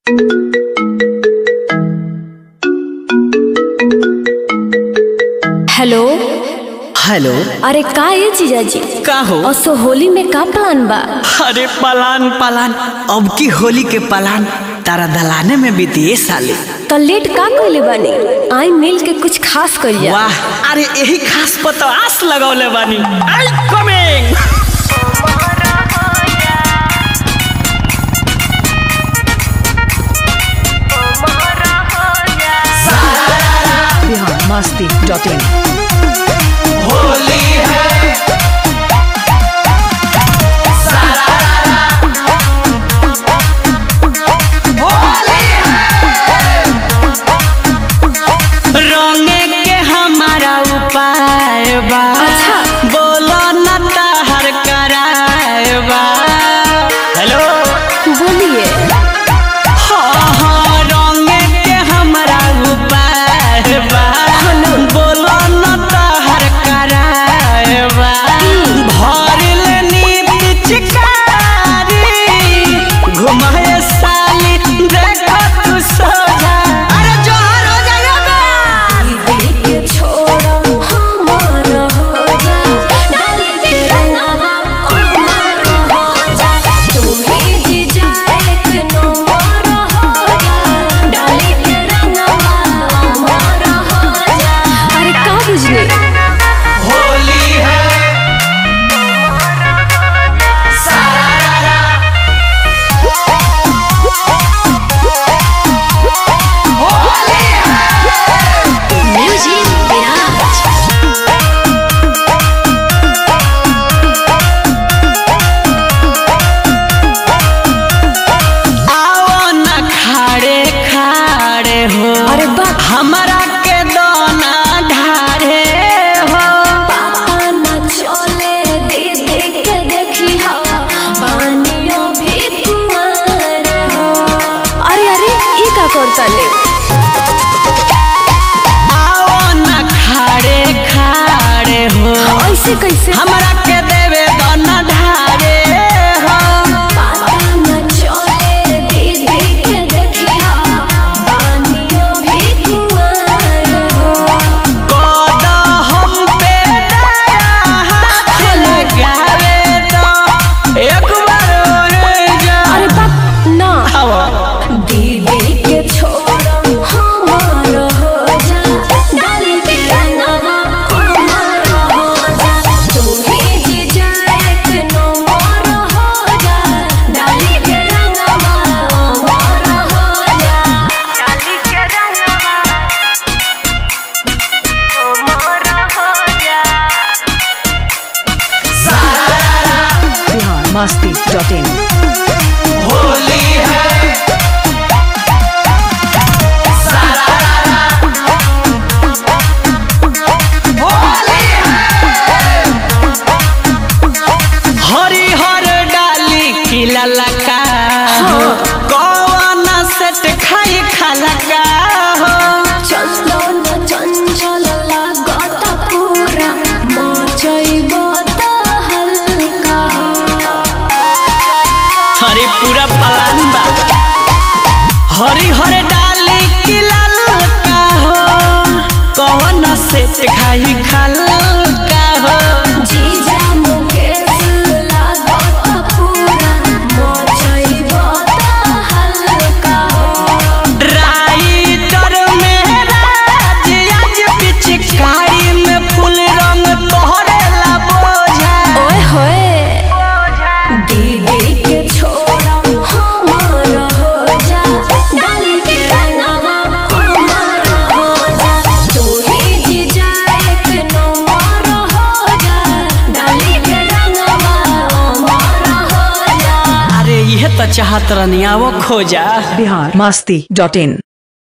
Hello hello अरे का ये जीजाजी का हो असो होली में का प्लान बा अरे पलान पलान अब की होली के पलान तारा दलाने में बीती साले तो लेट का कइले बानी आई मिल के कुछ खास करिया वाह अरे यही खास पता आस लगौले बानी I coming Bihar Masti dot in रंगे के हमारा उपाय बा अच्छा। बोलो न तहर कराए बा हेलो बोलिए हाँ हाँ रंगे के हमारा उपाय बा बोलो न तहर कराए बा भर लेनी पिचकारी घुमाए साली देखो तू सोझा अरे जोहर हो जाइए बे अरे का बुझले होली है म्यूजिक विराज आओ न खाड़े खाड़े हो अरे बा हमारा के दोना ढारे हो अरे अरे ई का करता ले आओ न खाड़े खाड़े हो ऐसे कैसे हमारा के देवे दोना ढारे हो कद हम पे दया हाथ लगावे तो एक बार और जा अरे बाप ना हवा दीदी के छोड़ हमार हो जा डाली के रंगवा हमार हो जा तू ही जी जाए के नो मोर हो जा डाली के रंगवा हमार हो जा डाली के रंगवा हमार हो जा बिहार मस्ती डॉट इन होली है हरी हर डाली खिला लगा हो कौन सेट खाई खाला का हो चंदन चंचल लागत पूरा मचैब त हल्का हरी पूरा पलान बा हरी हर डाली खिला लगा हो कौन सेट खाई खाला का हो जीजा मुकेश लागत पूरा मचैब त हल्का राइटर में राज आज पिचकारी में फूल रंग तोहरे ला बोझा ओए होए दीदी के छोड़ा हमार हो जा डाली के रंगवा हमार हो जा तू ही जी जाए के नो मोर हो जा डाली के रंगवा हमार हो जा अरे यह तो चाहत रनिया वो खोजा बिहार मस्ती डॉट इन